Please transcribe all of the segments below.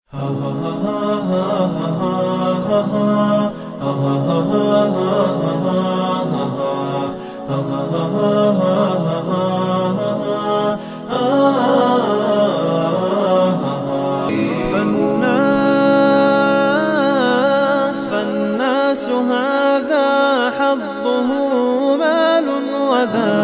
فالناس فالناس هذا حظه مال وذا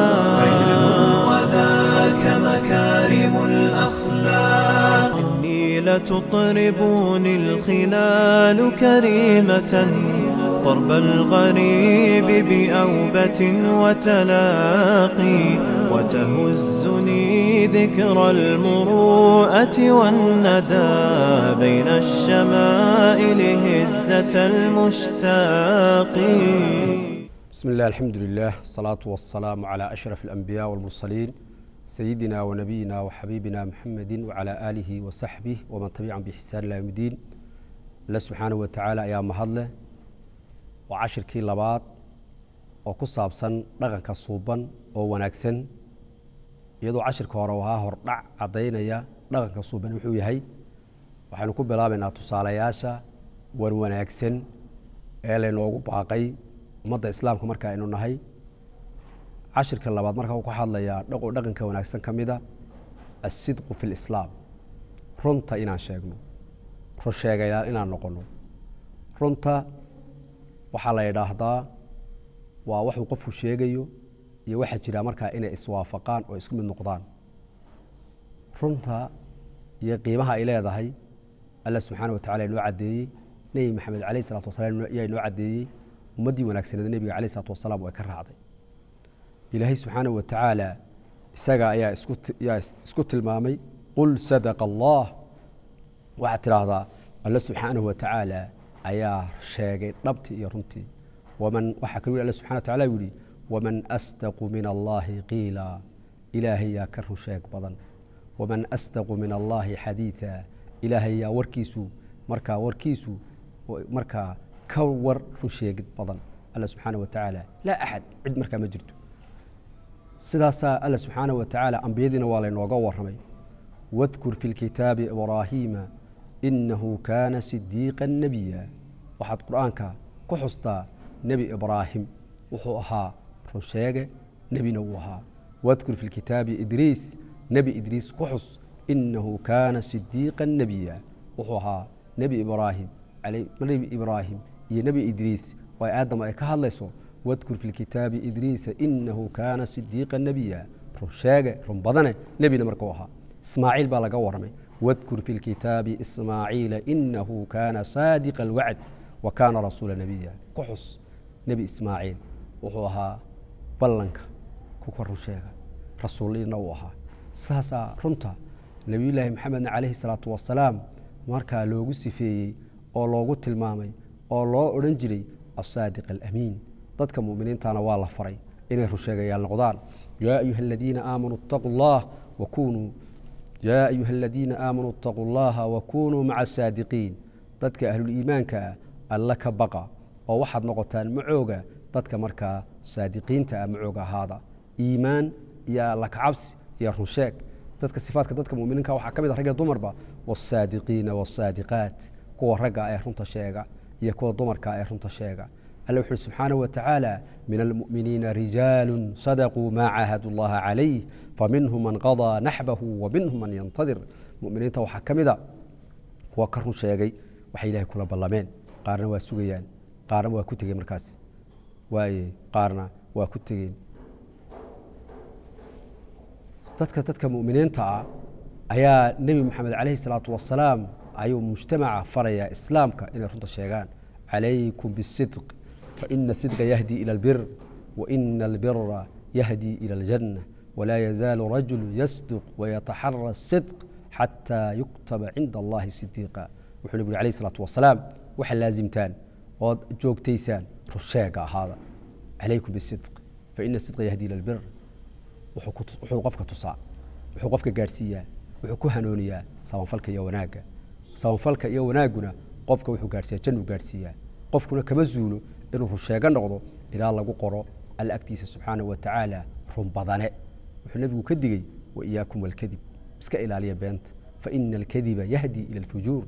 وذاك مكارم الأخلاق إني لتطربني الخلال كريمة ضرب الغريب بأوبة وتلاقي وتهزني ذكرى المروءة والندى بين الشمائل هزة المشتاق بسم الله الحمد لله الصلاة والسلام على أشرف الأنبياء والمرسلين سيدنا ونبينا وحبيبنا محمد وعلى آله وصحبه ومن تبعهم بإحسان إلى يوم الدين الله سبحانه وتعالى أيام مهدله وعشر كي لباد وكصاب سن لغن كصوبا ووناكسن يدو عشر كورا هردع عضينيا لغن كصوبا وحو يهي waxaynu ku bilaabaynaa tusaalayaasha wan wanaagsan ee laynoogu baaqay ummadda islaamka marka aynu nahay cashirka labaad marka uu ka hadlayaa dhaqo dhaqanka wanaagsan ka mida asidqu fi lislaam runta inaan sheegno run sheegayaal inaan noqono runta waxaa la yidhaahdaa waa waxuu qofku sheegayo iyo waxaa jira markaa inay iswaafaqaan oo isku mid noqdaan runta iyo qiimaha ay leedahay alla subxaana watacala inoo caddeeyey nebi maxamed caleyh isalaatu wasalaam ayaa inoo caddeeyey ummaddii wanaagsaneed nebiga caleyh isalaatu wasalaam way ka raacday ilaahay subxaana wa tacaala isaga ayaa isku yaa isku tilmaamay qul sadaqa allah waxaad tidhaahdaa alla subxaanahu wa tacaala ayaa sheegay dhabtii iyo runtii waman waxaa kaluu alla subxana wa tacala yihi waman asdaqu min allahi qiila ilaahay yaa ka run sheeg badan waman asdaqu min allahi xadiida ilaahay yaa warkiisu markaa warkiisu markaa ka war run sheegid badan alla subxaana wa tacaala laa axad cid markaa ma jirto sidaasaa alla subxaana wa tacaala ambiyadiina waa laynooga waramay wadkur fi lkitaabi ibraahiima inahu kaana sidiiqa nebiya waxaad qur-aanka ku xustaa nebi ibraahim wuxuu ahaa run sheege nebina wuu ahaa wadkur fi lkitaabi idriis nebi idriis ku xus inahu kaana sidiiqa nebiya wuxuu ahaa nebi ibraahim nebi ibraahim iyo nebi idriis oo ay aadama ay ka hadlayso wadkur fi lkitaabi idriisa inahu kaana sidiiqa nebiya run sheege run badane nebina markuu ahaa ismaaciil baa laga waramay wadkur fi lkitaabi ismaaciila inahu kaana saadiqa alwacd wa kaana rasuula nebiya ku xus nebi ismaaciil wuxuu ahaa ballanka kuka run sheega rasuulina uu ahaa saasaa runta nebiyullaahi maxamedna calayhi salaatu wasalaam markaa loogu sifeeyey oo loogu tilmaamay oo loo odhan jiray asaadiq alamiin dadka muminiintana waa la faray inay runsheegayaal noqdaan yaa ayuha aladiina aamanuu itaquu llah wakunuu yaa ayuha aladiina aamanuu itaquu llaha wakunuu maca asaadiqiin dadka ahluliimaanka ah alla ka baqa oo waxaad noqotaan macooga dadka markaa saadiqiinta ah macooga ahaada iimaan iyo alla kacabsi iyo runsheeg dadka sifaadka dadka muminiinka waxaa ka mid a ragga dumarba wasaadiqiina wasaadiqaat kuwa ragga ee runta sheega iyo kuwa dumarka ee runta sheega alla wuxu uhi subxaanaه wa tacaala min almu'miniina rijaalu sadaquu maa caahadu llaha calayh faminhum man qadaa naxbahu waminhum man yantadir muminiinta waxaa ka mida kuwa ka run sheegay waxay ilahay kula ballameen qaarna waa sugayaan qaarna waa ku tegeen markaas waaye qaarna waa ku tegeen dadka dadka muminiinta ah ayaa nebi moxamed calayhi salaatu wasalaam ayuu mujtamaca farayaa islaamka inay runta sheegaan calaykum bisidq faina sidqa yahdi ila albir waina albira yahdi ila aljanna walaa yazaalu rajulu yasduq wayataxara sidq xataa yuktaba cinda allahi sidiiqa wuxuu nebigu alayh salaatu wasalaam waxaa laasimtaan ood joogtaysaan runsheega ahaada calaykum bisidq faina sidqa yahdi ila albir wuxuu qofka tusaa wuxuu qofka gaadhsiiyaa wuxuu ku hanooniyaa sabanfalka iyo wanaagga sabanfalka iyo wanaagguna qofka wuxuu gaadhsiiya jannuu gaadhsiiyaa qofkuna kama zuulo inuu runsheego noqdo ilaa lagu qoro alla agtiisa subxaanahu wa tacaala run badane wuxuu nebigu ka digey wa iyaakum walkadib iska ilaaliya beenta faina alkadiba yahdi ila alfujuur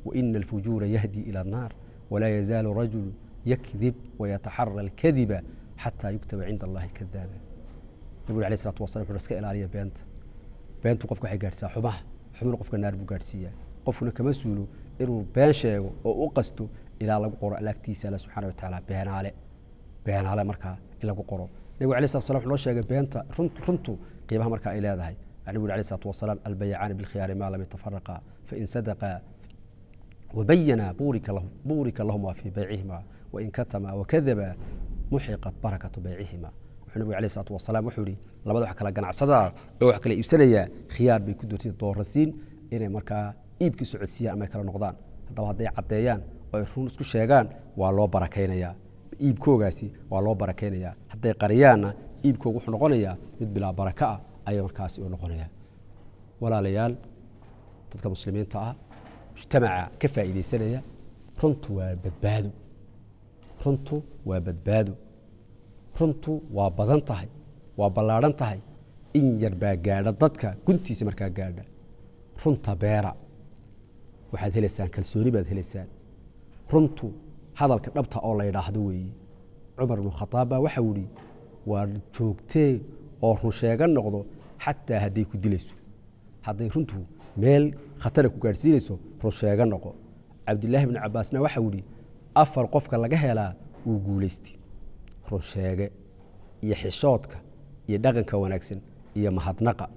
waina alfujuura yahdi ila annaar walaa yazaalu rajulu yakdib wayataxara alkadiba xataa yuktaba cinda allahi kadaaba nabig uri alay isalatu wasala wuxu iska ilaaliya beenta beentu qofka waxay gaadhsiisaa xumaha xumina qofka naar buu gaadhsiiyaa qofkuna kama suulo inuu been sheego oo u qasto ilaa lagu qoro alaagtiisa alla subxana watacaala beenaale beenaale markaa in lagu qoro nabigu alay salatu salam wuxuu noo sheegay beenta runtu qiimaha markaa ay leedahay nabigu uri alayh salatu wasalaam albayacaani bilkhiyaari maa lam yatafaraqa fain sadaqa wabayana buurika lahuma fii baycihima wain katama wakadaba muxiqat barakatu baycihima wuxuu nabigu alayh salatu wasalaam wuxuu yihi labada wax kala ganacsadaa oo wax kala iibsanayaa khiyaar bay ku doortay doorasiin inay markaa iibkii socodsiiyaan ama ay kala noqdaan haddaba hadday caddeeyaan oo ay run isku sheegaan waa loo barakaynayaa iibkoogaasi waa loo barakaynayaa hadday qariyaanna iibkooga wuxuu noqonayaa mid bilaa baraka ah ayay markaasi u noqonayaa walaalayaal dadka muslimiinta ah mujtamaca ka faa'iidaysanaya runtu waa badbaado runtu waa badbaado runtu waa badan tahay waa ballaadhan tahay in yar baa gaadha dadka guntiisa markaa gaadha runta beera waxaad helaysaan kalsooni baad helaysaan runtu hadalka dhabta oo la ydhaahdo weeye cumar ibnu khataab baa waxau yihi waa joogtee oo run sheega noqdo xataa hadday ku dilayso hadday runtu meel khatara ku gaadhsiinayso run sheega noqo cabdilaahi bnu cabaasna waxau yihi afar qofka laga helaa wuu guulaystay run sheege iyo xishoodka iyo dhaqanka wanaagsan iyo mahadnaqa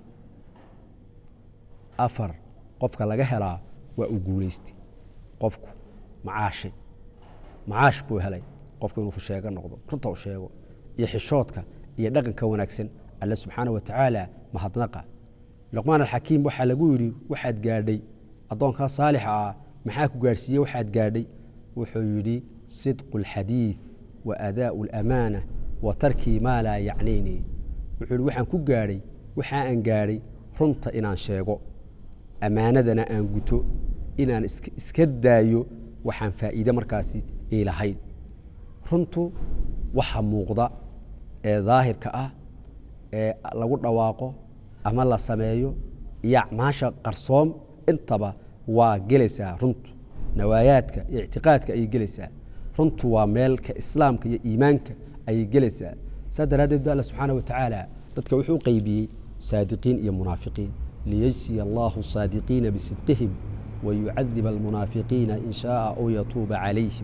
afar qofka laga helaa waa uu guulaystay qofku macaashay macaash buu helay qofku inuu rusheego noqdo runta u sheego iyo xishoodka iyo dhaqanka wanaagsan alle subxaana wa tacaala mahadnaqa luqmaan alxakiim waxaa lagu yidhi waxaad gaadhay addoonkaa saalixa ah maxaa ku gaadhsiiye waxaad gaadhay wuxuu yidhi sidqu alxadiid wa adaa'u alamaana wa tarkii maa laa yacnayni wuxuu yidhi waxaan ku gaadhay waxa aan gaadhay runta inaan sheego ammaanadana aan guto inaan iska daayo waxaan faa'iide markaasi ii lahayn runtu waxa muuqda ee daahirka ah ee lagu dhawaaqo ama la sameeyo iyo acmaasha qarsoom intaba waa gelaysaa runtu nawaayaadka iyo ictiqaadka ayay gelaysaa runtu waa meelka islaamka iyo iimaanka ayay gelaysaa saa daraaddeed ba alla subxaana wa tacaala dadka wuxuu u qeybiyey saadiqiin iyo munaafiqiin liyجزي الله الصاadiقيiنa بصدقهم ويuعذiب المنaaفiقيiنa in شhاءa أو yتuuba عalayهim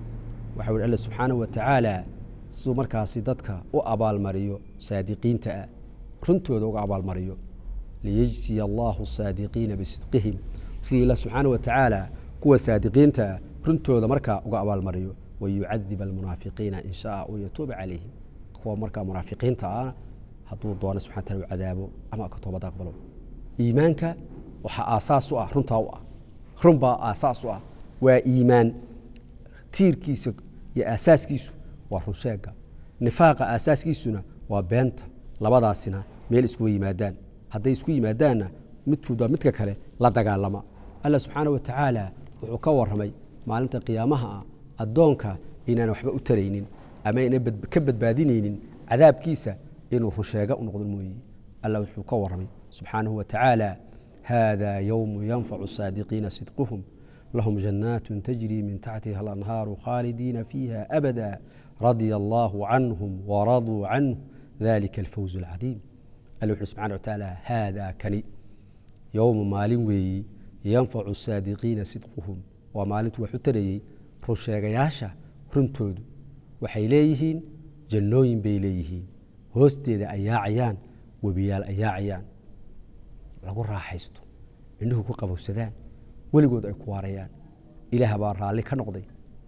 waxa ui all subxaanaه وataعaalى siduu markaasi dadka u abaalmariyo saadiqiinta ah runtooda uga abaalmariyo liyجزiي الlah الصاadiقيiنa بصدقihim siduu ilah subxaanaه وataعaalى kuwa saadiqiinta ah runtooda markaa uga abaalmariyo ويuعذiب المنaafiقيiنa in شhاءa أو yتuuba عalayهim kuwa markaa munaafiqiinta ah hadduu doono subxana tala u cadaabo ama ka toobad aqbalo iimaanka waxaa aasaas u ah runtaa u ah run baa aasaas u ah waa iimaan tiirkiisa iyo aasaaskiisu waa runsheega nifaaqa aasaaskiisuna waa beenta labadaasina meel iskuga yimaadaan hadday isku yimaadaanna midkood waa midka kale la dagaalama alla subxaana wa tacaala wuxuu ka waramay maalinta qiyaamaha ah addoonka inaan waxba u taraynin ama ayna ka badbaadinaynin cadaabkiisa inuu runsheega u noqdo mooye alla wuxuu ka waramay subxaanahu wa tacaala hada yowmu yanfacu saadiqiina sidquhum lahum jannaat tajri min taxtiha alanhaaru khaalidiina fiiha abada radia allahu canhum waraduu canhu dalika alfawz alcadiim alla wuxuu subxana wa tacaala haada kani yowmu maalin weeyi yanfacu saadiqiina sidquhum waa maalintu wax u tarayey runsheegayaasha runtoodu waxay leeyihiin jannooyin bay leeyihiin hoosteeda ay yaacayaan webiyaal ay yaacayaan lagu raaxaysto indhuhu ku qabowsadaan weligood ay ku waarayaan ilaah baa raalli ka noqday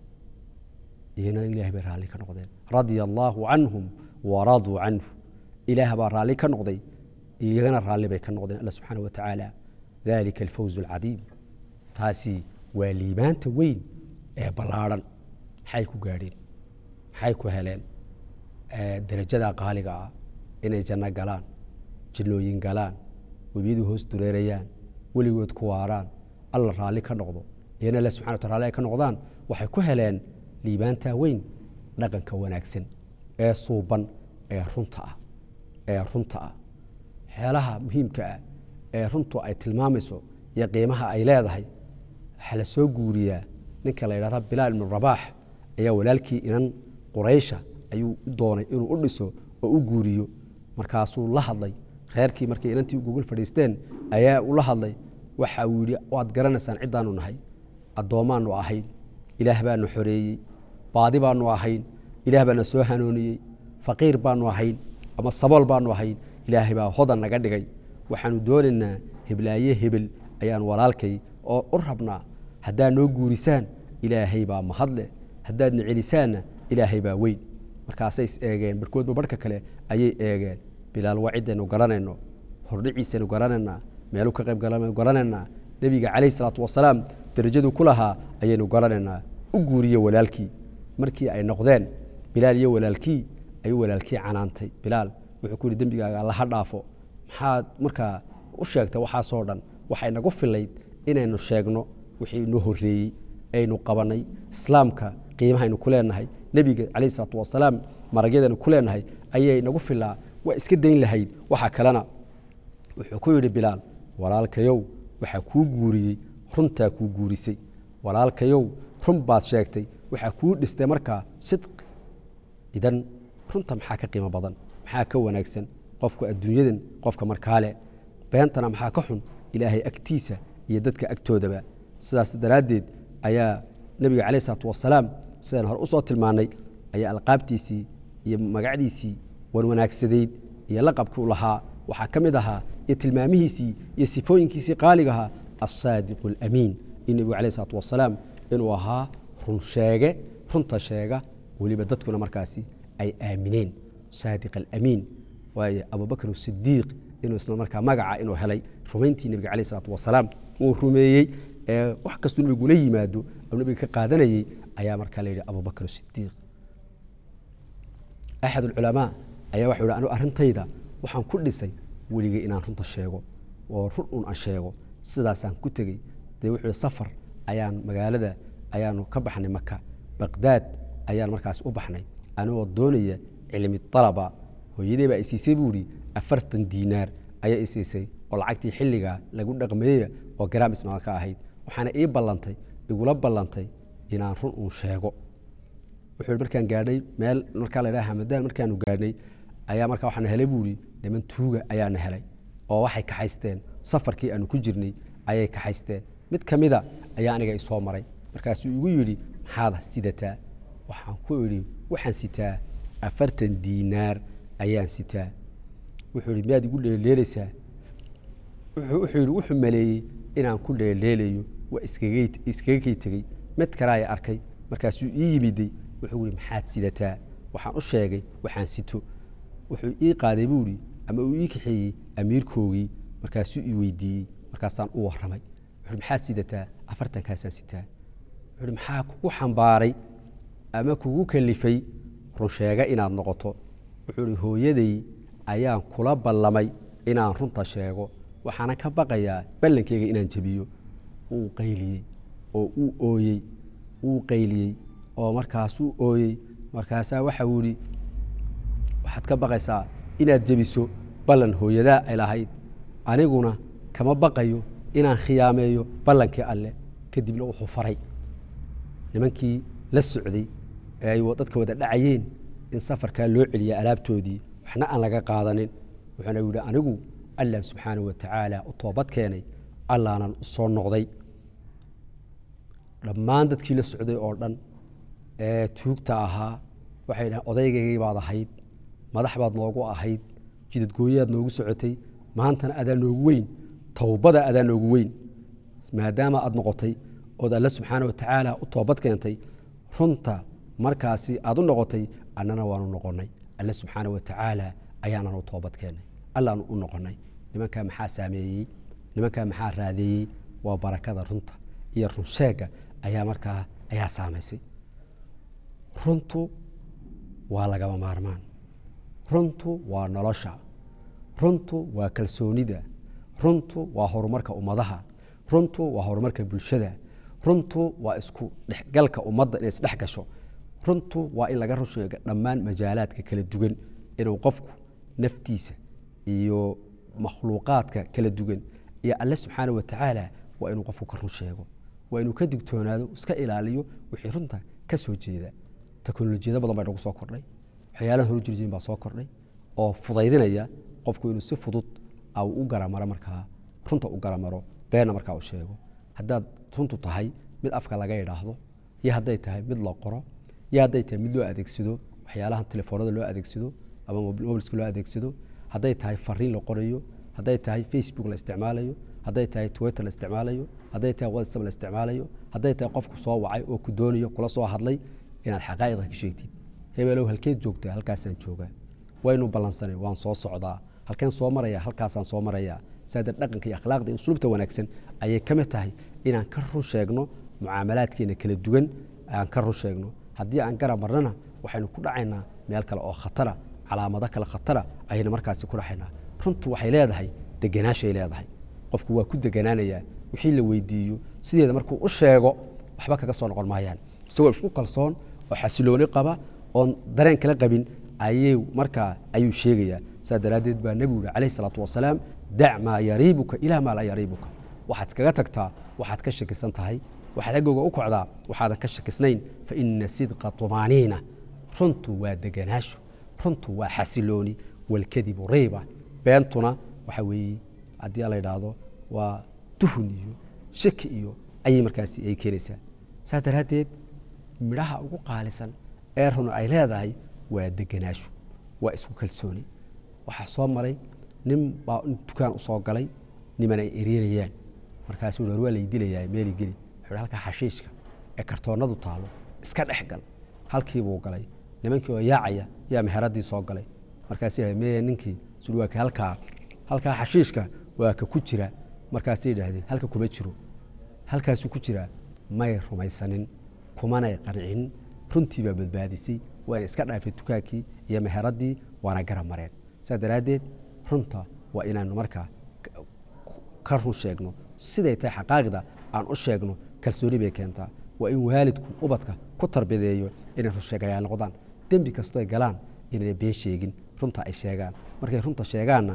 iyana ilaah bay raalli ka noqdeen radia allaahu canhum waraduu canhu ilaah baa raalli ka noqday iyagana raalli bay ka noqdeen alla subxaana wa tacaala dalika alfawz alcadiim taasi waa liibaanta weyn ee ballaadhan maxay ku gaadheen maxay ku heleen darajada qaaliga ah inay janno galaan jannooyin galaan webiyadu hoos dureerayaan weligood ku waaraan alla raalli ka noqdo iyana alle subxana wata raalli ay ka noqdaan waxay ku heleen liibaantaa weyn dhaqanka wanaagsan ee suuban ee runta ah ee runta ah xeelaha muhiimka ah ee runtu ay tilmaamayso iyo qiimaha ay leedahay waxaa la soo guuriyaa ninka la yidhahda bilaal ibnu rabaax ayaa walaalkii inan quraysha ayuu u doonay inuu u dhiso oo u guuriyo markaasuu la hadlay reerkii markay inantii gogol fadhiisteen ayaa ula hadlay waxa uu yidhi waad garanaysaan ciddaanu nahay addoommaanu ahayn ilaah baanu xoreeyey baadi baanu ahayn ilaah baana soo hanooniyey faqiir baanu ahayn ama sabool baanu ahayn ilaahay baa hodan naga dhigay waxaanu doonaynaa heblaaye hebel ayaan walaalkay oo u rabnaa haddaad noo guurisaan ilaahay baa mahadleh haddaadna celisaanna ilaahay baa weyn markaasay is eegeen barkoodba barhka kale ayay eegeen bilaal waa ciddaynu garanayno hordhiciisaynu garanaynaa meelu ka qayb galaynu garanaynaa nebiga calayhi salaatu wasalaam darajadu ku lahaa ayaynu garanaynaa u guuriye walaalkii markii ay noqdeen bilaal iyo walaalkii ayuu walaalkii canaantay bilaal wuxuu ku yidhi dembigaaga alla ha dhaafo maxaad markaa u sheegtay waxaasoo dhan waxay nagu filayd inaynu sheegno wixii inoo horreeyey aynu qabannay islaamka qiimahaynu ku leenahay nebiga calayhi salaatu wasalaam maragyadaynu ku leenahay ayay nagu filaa waa iska dayn lahayd waxaa kalena wuxuu ku yidhi bilaal walaalkayow waxaa kuu guuriyey runtaa kuu guurisay walaalkayow run baad sheegtay waxaa kuu dhistay markaa sidqi idan runta maxaa ka qiimo badan maxaa ka wanaagsan qofka adduunyadan qofka markaale beentana maxaa ka xun ilaahay agtiisa iyo dadka agtoodaba sidaas daraaddeed ayaa nebiga calayh isalaatu wasalaam sidaan hore usoo tilmaannay ayaa alqaabtiisii iyo magacdiisii wanwanaagsadayd iyo laqabkii u lahaa waxaa ka mid ahaa iyo tilmaamihiisii iyo sifooyinkiisii qaaligahaa alsaadiqu alamiin in nebigu calayh isalaatu wasalaam inuu ahaa run sheege runta sheega weliba dadkuna markaasi ay aamineen saadiq alamiin waayo abubakr sidiiq inuu isla markaa magaca inuu helay rumayntii nebiga calayh isalaatu wasalaam uu rumeeyey ee wax kastuu nebigu la yimaado oo nebiga ka qaadanayey ayaa markaa la yidhi abubakr sidiiq axad alculamaa ayaa waxau yidhi anu arrintayda waxaan ku dhisay weligay inaan runta sheego oo run un aan sheego sidaasaan ku tegey dee wuxuu yidhi safar ayaan magaalada ayaanu ka baxnay maka baqdaad ayaan markaas u baxnay anigoo doonaya cilmi alaba hooyadey baa isiisay buu ihi afartan diinaar ayaa isiisay oo lacagtii xilligaa lagu dhaqmeeya oo garaam ismaal ka ahayd waxaana ii ballantay igula ballantay inaan run uun sheego wuxuu markaan gaadhay meel markaa la hamadaan markaanu gaadhnay ayaa markaa waxaana helay buu ihi niman tuuga ayaana helay oo waxay kaxaysteen safarkii aanu ku jirnay ayay kaxaysteen mid ka mida ayaa aniga isoo maray markaasuu igu yidhi maxaad sidataa waxaan ku idhi waxaan sitaa afartan diinaar ayaan sitaa wuxuu ihi miyaad igu dheeleelaysaa wuxuu yidhi wuxuu maleeyey inaan ku dheeleelayo waa iskaga kay tegey mid kale aya arkay markaasuu ii yimiday wuxuu ihi maxaad sidataa waxaan u sheegay waxaan sito wuxuu ii qaaday buu ihi ama uu ii kaxeeyey amiirkoogii markaasuu ii weydiiyey markaasaan u warramay wuxuu maxaad sidataa afartankaasaan sitaa wuxuu maxaa kugu xambaaray ama kugu kalifay runsheega inaad noqoto wuxuu ihi hooyaday ayaan kula ballamay inaan runta sheego waxaana ka baqayaa ballankeyga inaan jebiyo uu qayliyey oo uu ooyey uu qayliyey oo markaasuu ooyey markaasaa waxa uu ihi waxaad ka baqaysaa inaad jebiso ballan hooyadaa ay lahayd aniguna kama baqayo inaan khiyaameeyo ballankii alleh kadibna wuxuu faray nimankii la socday ee ay dadka wada dhacayeen in safarkaa loo celiya alaabtoodii waxna aan laga qaadanin wuxuuna yidhi anigu allah subxaanahu wa tacaala u toobad keenay allaanan u soo noqday dhammaan dadkii la socday oo dhan ee tuugta ahaa waxay dhahen odaygaygay baad ahayd madax baad noogu ahayd jidadgooyaad noogu socotay maantana adaa noogu weyn towbada adaa noogu weyn maadaama aad noqotay ood alle subxaana wa tacaala u toobad keentay runta markaasi aad u noqotay annana waanu noqonnay alle subxaana wa tacaala ayaanan u toobad keennay allaanu u noqonnay nimankaa maxaa saameeyey nimankaa maxaa raadeeyey waa barakada runta iyo runsheegga ayaa markaa ayaa saamaysay runtu waa lagama maarmaan runtu waa nolosha runtu waa kalsoonida runtu waa horumarka ummadaha runtu waa horumarka bulshada runtu waa isku dhexgalka ummadda inay isdhex gasho runtu waa in laga rusheego dhammaan majaalaadka kala duwan inuu qofku naftiisa iyo makhluuqaadka kala duwan iyo alle subxaana wa tacaala waa inuu qofku ka run sheego waa inuu ka digtoonaado iska ilaaliyo wixii runta ka soo jeeda teknolojiyado badan baa nagu soo kordhay waxyaalahan horu jirjiin baa soo kordhay oo fudaydinaya qofku inuu si fudud au u garamaro markaa runta u garamaro beenna markaa u sheego haddaad runtu tahay mid afka laga idhaahdo iyo hadday tahay mid la qoro iyo hadday tahay mid loo adeegsado waxyaalahan telefoonada loo adeegsado ama mobilska loo adeegsado hadday tahay fariin la qorayo hadday tahay facebook la isticmaalayo hadday tahay twitter la isticmaalayo hadday tahay whatsapp la isticmaalayo hadday tahay qofku soo wacay oo ku doonayo kula soo hadlay inaad xaqaa'iqda ka sheegtid hebelow halkeed joogtaa halkaasaan joogaa waynu ballansanay waan soo socdaa halkeen soo maraya halkaasaan soo marayaa saada dhaqanka iyo akhlaaqda iyo usluubta wanaagsan ayay ka mid tahay inaan ka run sheegno mucaamalaadkeena kala duwan aan ka run sheegno haddii aan garab marnana waxaynu ku dhacaynaa meel kale oo khatara calaamado kale khatara ayaynu markaasi ku dhaxaynaa runtu waxay leedahay deganaashay leedahay qofku waa ku deganaanayaa wixii la weydiiyo sideeda markuu u sheego waxba kaga soo noqon maayaan isagoo isku kalsoon oo xasilooni qaba oon dareen kala qabin ayay markaa ayuu sheegayaa saa daraaddeed baa nebigu yihi calayhi salaatu wasalaam dac maa yariibuka ilaa maa laa yariibuka waxaad kaga tagtaa waxaad ka shakisan tahay waxaad agooga u kocdaa waxaadan ka shakisnayn fa ina sidqa tumaaniina runtu waa deganaasho runtu waa xasilooni walkadibu rayba beentuna waxa weeye haddii la yidhaahdo waa tuhun iyo shaki iyo ayay markaasi ay keenaysaa saas daraaddeed midhaha ugu qaalisan ee run ay leedahay waa deganaasho waa isku kalsooni waxaa soo maray nin baa dukaan usoo galay niman ay ereerayaan markaasuu war waa lay dilayaa meeli geli wuxuu halkaa xashiishka ee kartoonadu taalo iska dhex gal halkiibuu galay nimankii oo yaacaya yaa meheradii soo galay markaasuu meye ninkii suri waa ka halkaa halkaa xashiishka waa ka ku jira markaasay yidhaahdeen halka kuma jiro halkaasuu ku jiraa may rumaysanin kumanay qancin runtii baa badbaadisay waana iska dhaafay dukaankii iyo meheradii waana garab mareen saa daraaddeed runta waa inaanu markaa ka run sheegno siday tahay xaqaaqda aan u sheegno kalsooni bay keentaa waa in waalidku ubadka ku tarbideeyo inay runsheegayaal noqdaan dembi kastoy galaan inayna been sheegin runta ay sheegaan markay runta sheegaanna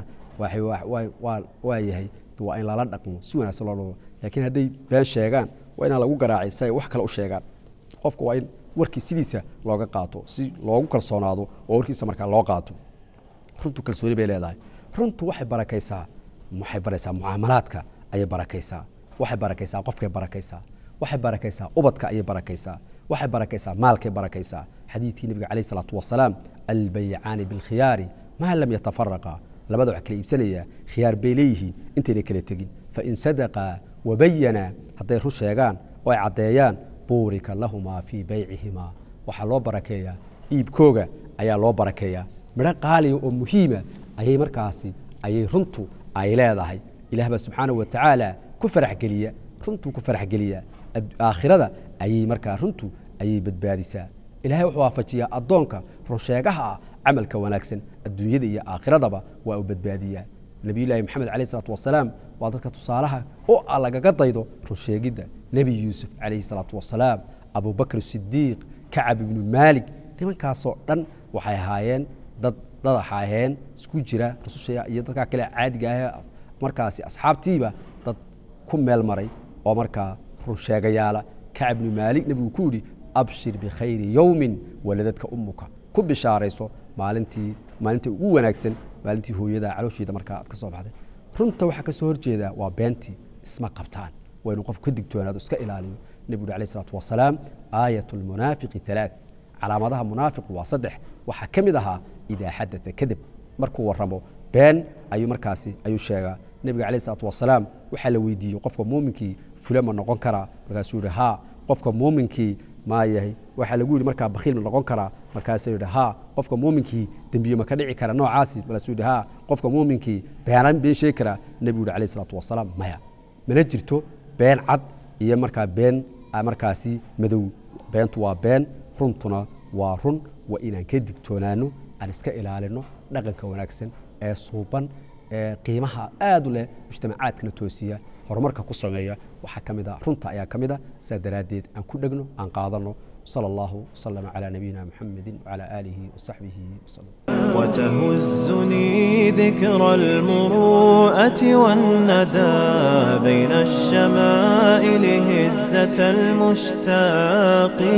waa yahay waa in lala dhaqmo si wanaagsan loo dhao laakiin hadday been sheegaan waa inaan lagu garaacay si ay wax kale u sheegaan qofka waa in warkii sidiisa looga qaato si loogu kalsoonaado oo warkiisa markaa loo qaato runtu kalsooni bay leedahay runtu waxay barakaysaa waxay baraysaa mucaamalaadka ayay barakaysaa waxay barakaysaa qofkay barakaysaa waxay barakaysaa ubadka ayay barakaysaa waxay barakaysaa maalkay barakaysaa xadiidkii nabiga calayh salaatu wasalaam albayicaani bilkhiyaari maa lam yatafaraqa labada wax kala iibsanayaa khiyaar bay leeyihiin intayna kala tegin fain sadaqaa wabayana hadday run sheegaan oo ay caddeeyaan buurika lahumaa fii baycihimaa waxaa loo barakeeyaa iibkooga ayaa loo barakeeyaa midho qaaliga oo muhiima ayay markaasi ayay runtu ay leedahay ilaah baa subxaanahu watacaala ku faraxgeliya runtuu ku faraxgeliya aakhirada ayay markaa runtu ayay badbaadisaa ilahay wuxuu waafajiyaa addoonka runsheegaha ah camalka wanaagsan adduunyada iyo aakhiradaba waa uu badbaadiyaa nabiyullaahi maxamed calayh isalaatu wasalaam waa dadka tusaalaha oo a lagaga daydo runsheegidda nebi yuusuf calayhi salaatu wasalaam abubakr sidiiq kacab ibnu maalik nimankaasoo dhan waxay ahaayeen dad dad ahaayeen isku jira rususha iyo dadkaa kale caadiga ah markaasi asxaabtiiba dad ku meel maray oo markaa runsheegayaala kacab ibnu maalik nebigu ku yidhi abshir bikhayri yowmin waladadka umuka ku bishaarayso maalintii maalintii ugu wanaagsan maalintii hooyada caloosheeda markaa aad ka soo baxday runta waxaa ka soo horjeedaa waa beentii isma qabtaan waa inuu qofku ka digtoonaado iska ilaaliyo nebigu alayh isalaatu wasalaam aayat lmunaafiqi halaath calaamadaha munaafiqu waa saddex waxaa ka mid ahaa idaa xadaa kadib markuu waramo been ayuu markaasi ayuu sheegaa nebiga alayh isalaatu wasalaam waxaa la weydiiyey qofka muuminkii fule ma noqon karaa markaasuu yihi haa qofka muuminkii maa yahay waxaa lagu yihi markaa bakhiil ma noqon karaa markaasuu yihi haa qofka muuminkii dembiye ma ka dhici kara noocaasi markaasuu yihi haa qofka muuminkii beenan been sheegi karaa nebigu yihi alayh isalaatu wasalaam maya mana jirto been cad iyo markaa been markaasi madow beentu waa been runtuna waa run waa inaan ka digtoonaano aan iska ilaalino dhaqanka wanaagsan ee suuban ee qiimaha aad u leh mujtamacaadkana toosiya horumarka ku sameeya waxaa ka mid a runta ayaa ka mid a saa daraaddeed aan ku dhegno aan qaadano sala allahu wasalama calaa nabiyina muxamedin wacalaa aalihi wasaxbihi wasalam وتهزني ذكرى المروءة والندى بين الشمائل هزة المشتاق